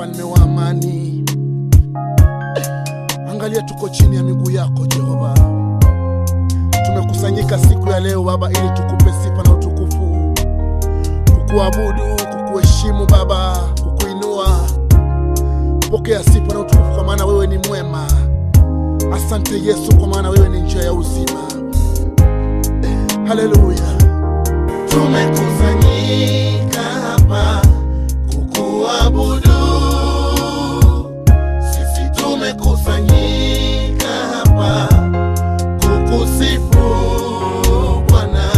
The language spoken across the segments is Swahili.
mfalme wa amani. Angalia, tuko chini ya miguu yako Jehova. Tumekusanyika siku ya leo Baba, ili tukupe sifa na utukufu, kukuabudu, kukuheshimu Baba, kukuinua. Pokea sifa na utukufu, kwa maana wewe ni mwema. Asante Yesu, kwa maana wewe ni njia ya uzima. Haleluya. Tumekusanyika hapa kukuabudu, sisi tumekusanyika hapa kukusifu Bwana,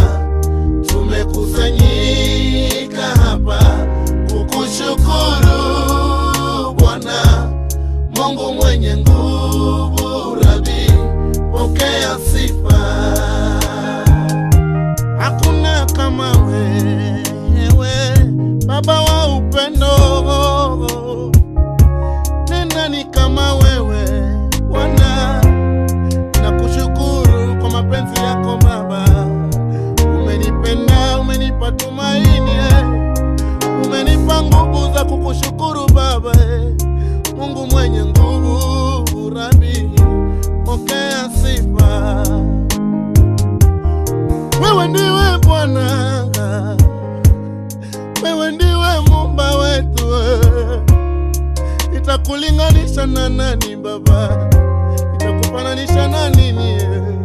tumekusanyika hapa kukushukuru Bwana, Mungu mwenye nguvu, Rabi, pokea sifa. Hakuna kama wewe, Baba wa upendo. Ni nani kama wewe Bwana? Nakushukuru kwa mapenzi yako Baba, umenipenda, umenipa tumaini, eh. umenipa nguvu za kukushukuru Baba, eh. Mungu mwenye nguvu, Rabi, pokea sifa. Wewe ndiwe Bwana, wewe ndiwe Muumba wetu. Nitakulinganisha na nani Baba? Nitakufananisha na nini?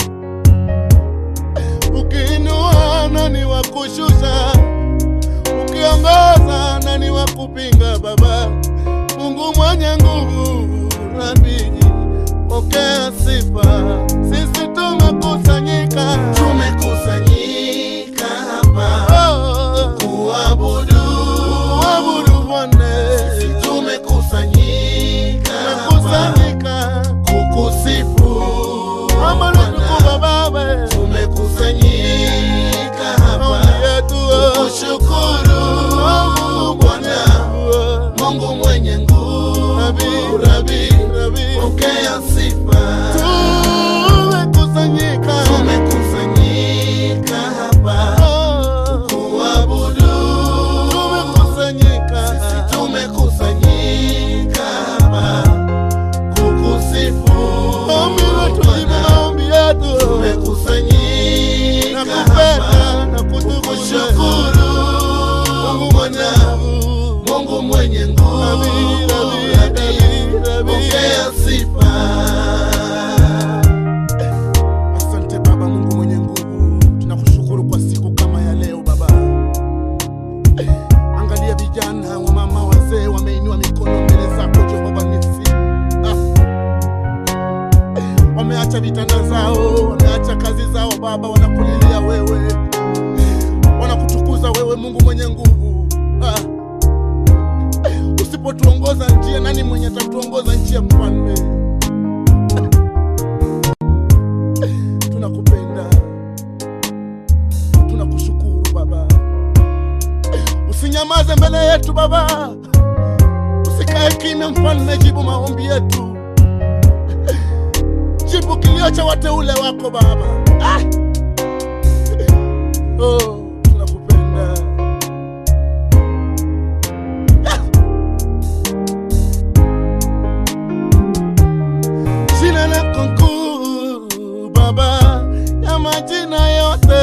Ukiinua nani wa kushusha? Ukiongoza nani wa kupinga Baba? Mungu mwenye nguvu, Rabi, pokea sifa. Sisi tumekusanyika Tumekusanyika hapa Oh, kuabudu, kuabudu Bwana. sisi tumekusanyika hapa Tumekusanyika kukusifu kama Bwana. ndugu Baba, Tumekusanyika hapa maombi yetu kushukuru Bwana, Mungu mwenye nguvu, Rabi, pokea sifa. tumekusanyika Tumekusanyika hapa Oh, kuabudu, tumekusanyika sisi tumekusanyika hapa kukusifu maombi yetu, jibu Bwana. maombi yetu Tumekusanyika nakupenda hapa na kutukushukuru kushukuru Mungu mwenye Bwana, nguvu. Mungu mwenye nguvu, Rabi, Rabi, Rabi, Rabi, Rabi. pokea sifa. Asante Baba Mungu mwenye nguvu, tunakushukuru kwa siku kama ya leo Baba. Angalia vijana, wamama, wazee wameinua mikono mbele zako Jehova Nisi. Ah. Wameacha vitanda zao, wameacha kazi zao Baba, wanakulilia wewe, wanakutukuza wewe Mungu mwenye nguvu. Ah. Usipotuongoza njia, nani mwenye atatuongoza njia, mfalme? tunakupenda, tunakushukuru Baba. Usinyamaze mbele yetu Baba, usikae kimya mfalme, jibu maombi yetu, jibu kilio cha wateule wako Baba. Ah! Oh, tunakupenda. Ah! Jina lako kuu Baba ya majina yote,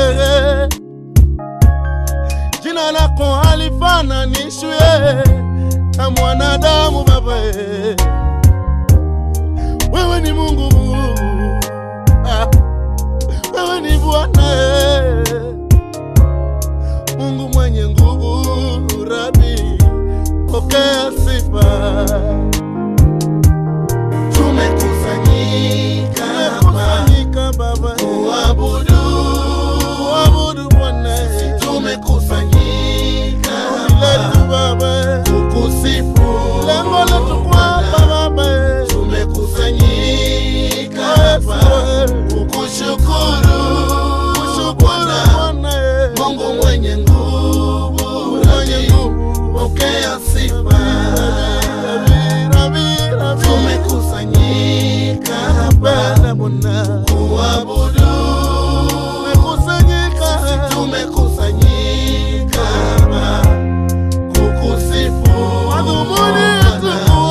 jina lako halifananishwi na mwanadamu Baba. Wewe ni Mungu, Ah, wewe ni Bwana, Mungu mwenye nguvu, Rabi, pokea sifa. Tumekusanyika hapa Tumekusanyika Baba, kuabudu, kuabudu Bwana, tumekusanyika ombi letu hapa Baba, kukusifu lengo letu kwamba Bwana. Baba, Tumekusanyika Yesu, hapa kukushukuru kushukuru Bwana, Bwana, Mungu mwenye nguvu, mwenye Rabi, nguvu, pokea sifa. Rabi, Rabi, Rabi, Tumekusanyika hapa Bwana, Bwana, kuabudu, tumekusanyika tumekusanyika hapa kukusifu madhumuni yetu Bwana.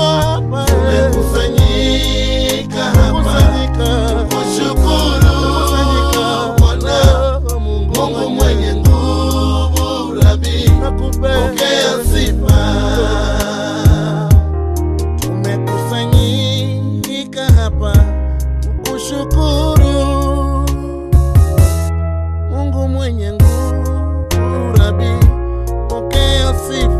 sifa